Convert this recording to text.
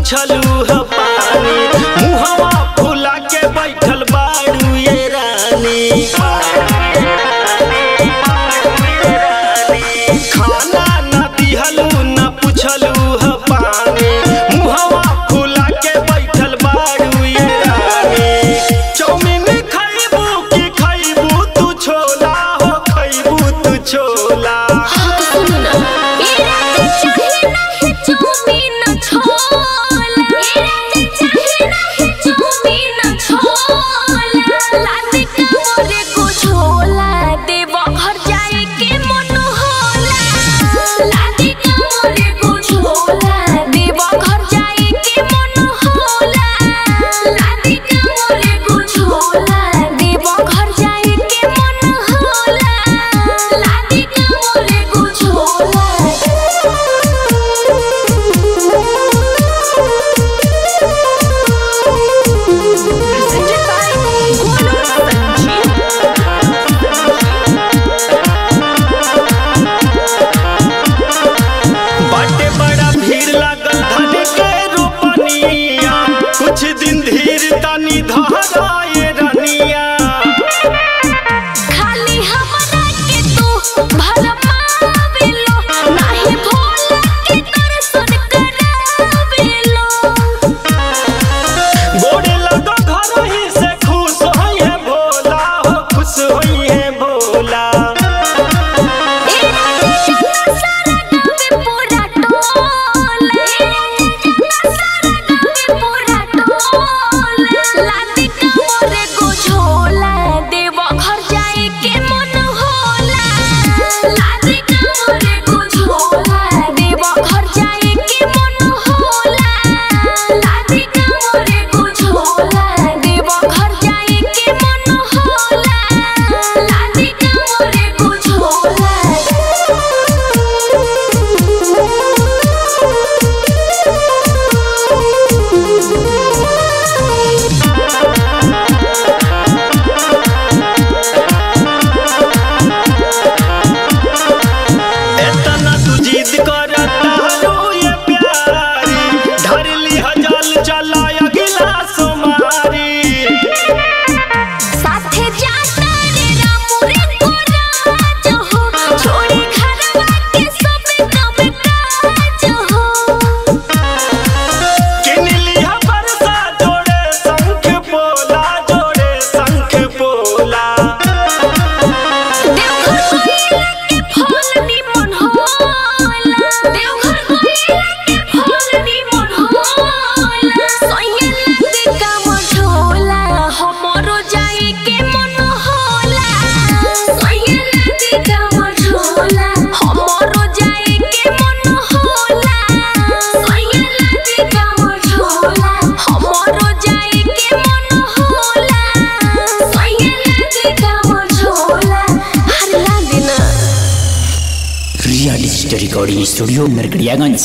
पुछलू ह पानी मुहवा फुला के बैठल बाड़ू ये रानी खाना न दिहलू न पुछलू ह पानी मुहवा फुला के बैठल बाड़ू ये रानी चौमिन खैबू की खैबू तू छोला हो खैबू तू छोला घर जाए के मन होला लादी का मोरे कुछ बाटे बड़ा भीड़ लागल धन के रोपनिया कुछ दिन धीर तनी धराए रनिया खाली हमरा के तू भरमावेलो नाही भोला के दर्शन करावेलो गोड़े लगो घर ही से खुश होई है भोला हो खुश होई है भोला ए राजा सारा गावे पूरा टोला ए राजा सारा गावे पूरा टोला लादी का मोरे को झोला देव घर जाए के मन होला लादी का मोरे को झोला देव घर जाए के मन होला लादी का मोरे को झोला देव घर जाए के मन होला लादी का मोरे को एतना तू जिद करता रो ये प्यारी धर ली हजल चला अगला सोमारी साथे जाता रे रामू रे कोराज हो छोड़ी घरवा के सब काम काज हो किन लिया बरसा जोड़े शंख पोला जोड़े शंख पोला देवघर कोइला के फल निमन होला देवघर कोइला के फल निमन होला सैया लागे काम झोला हमरो जाए के मन होला सैया लागे काम झोला हमरो जाए के मन होला सैया लागे काम झोला हमरो जाए के मन होला सैया लागे काम झोला हर लागे ना real story recording studio Narkatiaganj